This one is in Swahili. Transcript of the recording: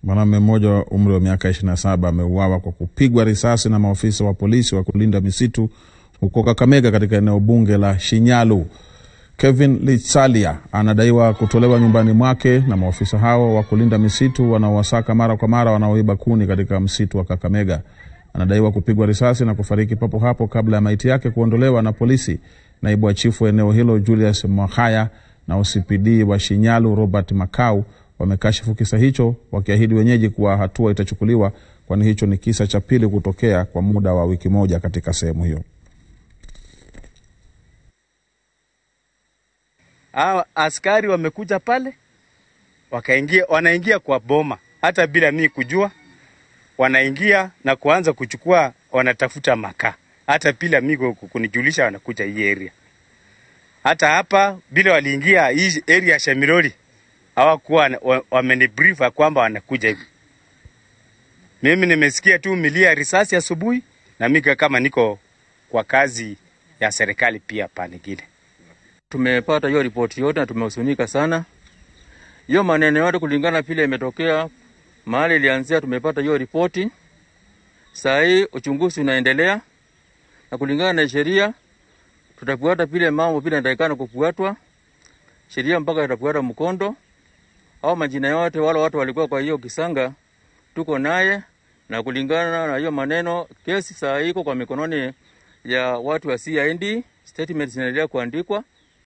Mwanamume mmoja wa umri wa miaka 27 ameuawa kwa kupigwa risasi na maofisa wa polisi wa kulinda misitu huko Kakamega katika eneo bunge la Shinyalu. Kevin Litsalia anadaiwa kutolewa nyumbani mwake na maofisa hao wa kulinda misitu wanaowasaka mara kwa mara wanaoiba kuni katika msitu wa Kakamega. Anadaiwa kupigwa risasi na kufariki papo hapo kabla ya maiti yake kuondolewa na polisi. Naibu wa chifu wa eneo hilo Julius Mwahaya na OCPD wa Shinyalu Robert Makau wamekashifu kisa hicho, wakiahidi wenyeji kuwa hatua itachukuliwa, kwani hicho ni kisa cha pili kutokea kwa muda wa wiki moja katika sehemu hiyo. Hawa askari wamekuja pale wakaingia, wanaingia kwa boma hata bila mimi kujua, wanaingia na kuanza kuchukua, wanatafuta makaa hata bila mimi kunijulisha, wanakuja hii area. Hata hapa bila waliingia hii area ya Shamirori hawakuwa wamenibrief kwamba wanakuja hivi. Mimi nimesikia tu milia ya risasi asubuhi, na mimi kama niko kwa kazi ya serikali pia panigile Tumepata hiyo ripoti yote na tumehusunika sana. Hiyo maneno yote kulingana vile imetokea mahali ilianzia, tumepata hiyo ripoti. Saa hii uchunguzi unaendelea, na kulingana na sheria tutafuata vile mambo vile inatakikana kufuatwa sheria mpaka itafuata mkondo. Au majina yote wale watu walikuwa kwa hiyo kisanga tuko naye, na kulingana na hiyo maneno, kesi saa hii iko kwa mikononi ya watu wa CID. Statement zinaendelea kuandikwa